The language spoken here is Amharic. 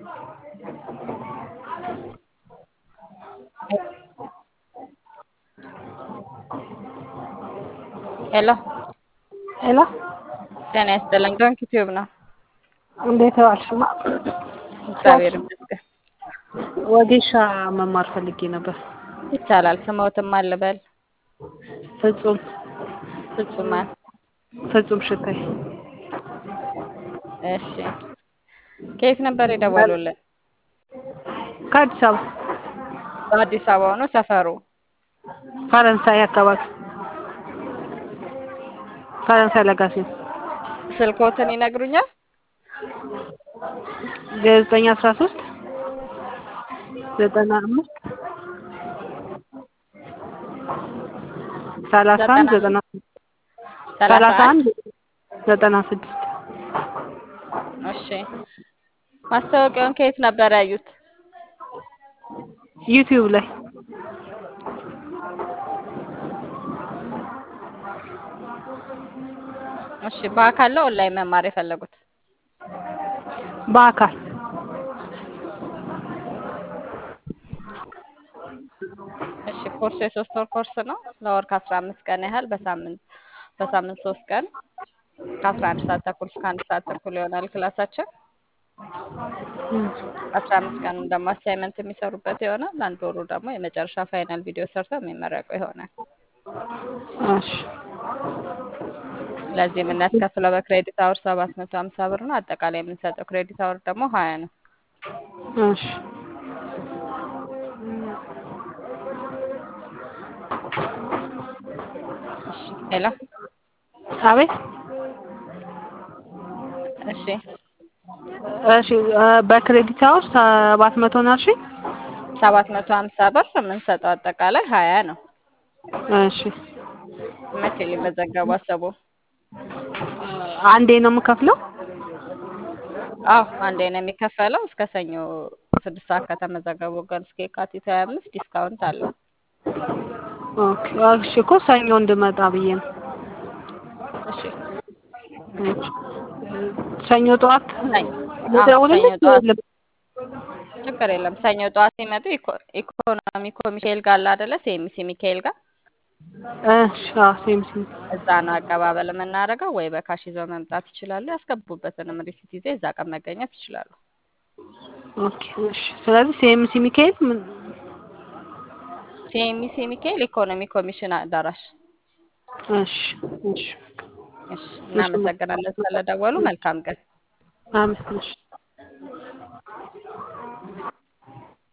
ሄሎ ሄሎ ጤና ይስጥልኝ። ዶንኪ ቲዩብ ነው። እንዴት ዋልሽማ? እግዚአብሔር ይመስገን። ወጌሻ መማር ፈልጌ ነበር። ይቻላል። ስሞትም አልበል ፍጹም ፍጹማን። ፍጹም ሽታይ እሺ ከየት ነበር የደወሉልን? ከአዲስ አበባ በአዲስ አበባ ነው ሰፈሩ? ፈረንሳይ አካባቢ ፈረንሳይ ለጋሴ ስልኮትን ይነግሩኛል? ዘጠኝ አስራ ሶስት ዘጠና አምስት ሰላሳ አንድ ዘጠና ሰላሳ አንድ ዘጠና ስድስት እሺ ማስታወቂያውን ከየት ነበር ያዩት? ዩቲዩብ ላይ እሺ በአካል ነው ኦንላይን መማር የፈለጉት? በአካል እሺ ኮርሱ የሶስት ወር ኮርስ ነው። ለወር ከአስራ አምስት ቀን ያህል በሳምንት በሳምንት ሶስት ቀን ከአስራ አንድ ሰዓት ተኩል እስከ አንድ ሰዓት ተኩል ይሆናል ክላሳችን። አስራ አምስት ቀን ደግሞ አሳይመንት የሚሰሩበት ይሆናል። አንድ ወሩ ደግሞ የመጨረሻ ፋይናል ቪዲዮ ሰርተው የሚመረቁ ይሆናል። እሺ ለዚህ የምናስከፍለው በክሬዲት አወር ሰባት መቶ ሀምሳ ብር ነው። አጠቃላይ የምንሰጠው ክሬዲት አወር ደግሞ ሀያ ነው። እሺ እሺ ሄሎ አቤት እሺ እሺ በክሬዲት አወር ሰባት መቶ ነው አልሽኝ? ሰባት መቶ ሀምሳ ብር የምንሰጠው አጠቃላይ ሀያ ነው። እሺ መቼ ሊመዘገቡ አሰቡ? አንዴ ነው የምከፍለው? አዎ አንዴ ነው የሚከፈለው። እስከ ሰኞ ስድስት ሰዓት ከተመዘገቡ ግን እስከ የካቲት ሀያ አምስት ዲስካውንት አለው። ኦኬ እሺ እኮ ሰኞ እንድመጣ ብዬ ነው። እሺ እሺ ሰኞ ጠዋት ሰኞ አዎ፣ ልደውልልሽ? ሰኞ ጠዋት ልብ- ችግር የለም። ሰኞ ጠዋት ሲመጡ ኢኮ- ኢኮኖሚ ኮሚቴል ጋር አለ አይደለ? ሴሚሲ ሚካኤል ጋር እሺ አዎ ሴም ሴም እዛ ነው አቀባበል የምናደርገው። ወይ በካሽ ይዘው መምጣት ይችላሉ። ያስገቡበትንም ሪሲት ይዘው እዛ ቀን መገኘት ይችላሉ። ኦኬ እሺ ስለዚህ ሴም ሲ ሚካኤል ምን ሴሚሲ ሚካኤል ኢኮኖሚ ኮሚሽን አዳራሽ። እሺ እሺ እሺ እናመሰግናለን ስለደወሉ። መልካም ቀን። አመሰግናለሁ።